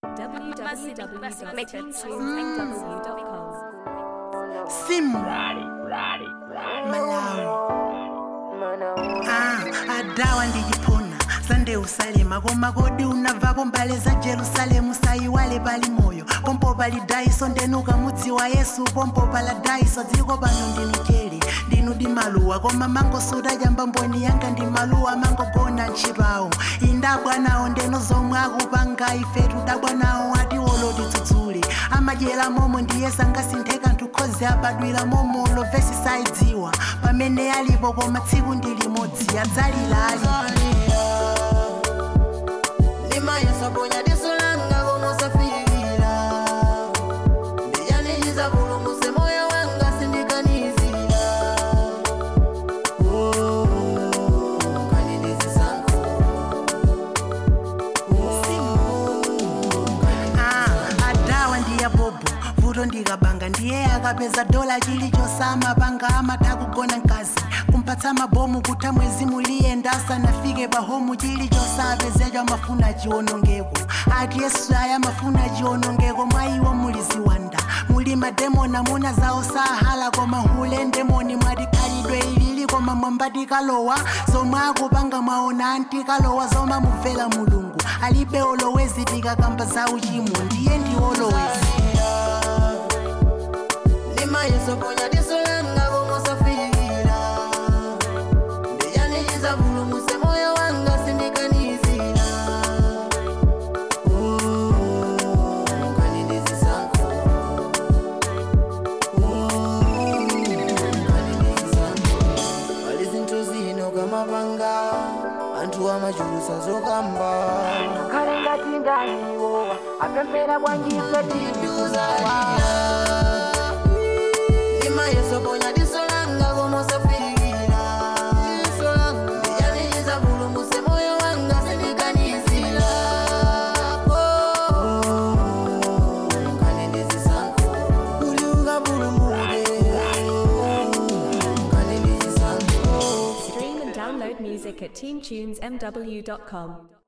www.teamtunesmw.com. simu malawi ah, adawa ndijipona sande usalema koma kodi unavapo mbale za jerusalemu sayiwale pali moyo pompo pali daiso ndenuka mudzi wa yesu pompo pala daiso dziko pano ndinichele ndinu di maluwa koma mangosuta chamba mboni yanga ndi maluwa mangogona ntchito indabwanawo ndeno zomwe akupanga ife tudabwanawo atiwolo tidzudzule amadyera momo ndiye sangasintheka ntukhozi abadwira momo lovesi saidziwa pamene alipo koma tsiku ndi limodzi adzalira ali limayesoponya disulanga komusafikira ndiyanichiza pulumuse moyo wanga sindikanizira kaninizisango Ah, adawa ndiye bobo vuto ndikabanga ndiye akapeza dola chilichonse amapanga amatha kugona mkazi kumpatsa mabomu kutha mwezi muliyenda asanafike pahomu chilichonse apezecho amafuna chiwonongeko ati yesu aya amafuna chiwonongeko mwa iwo muli ziwanda muli mademoni amuna zawo sahala koma hule ndemoni mwati khalidwe ilili koma mwambatikalowa zomwe akupanga mwaona antikalowa zomwe amumvera mulungu alibe olowezi tikakamba za uchimo ndiye ndi olowezi limayesoponya disulanga komusafikira ndiyanichiza pulumuse moyo wanga sindikanizira kaninizisango pali zinthu zino kamapanga anthu amachulusa zokamba kale ngati ndaniwowa apemphera bwanjife tituzalira imayesoponya disolanga komosafikira ndiyanichiza pulumuse moyo wanga sindikanizira kaninizisango kuti ukapulumuke kaninizisango Stream and download music at teamtunesmw.com.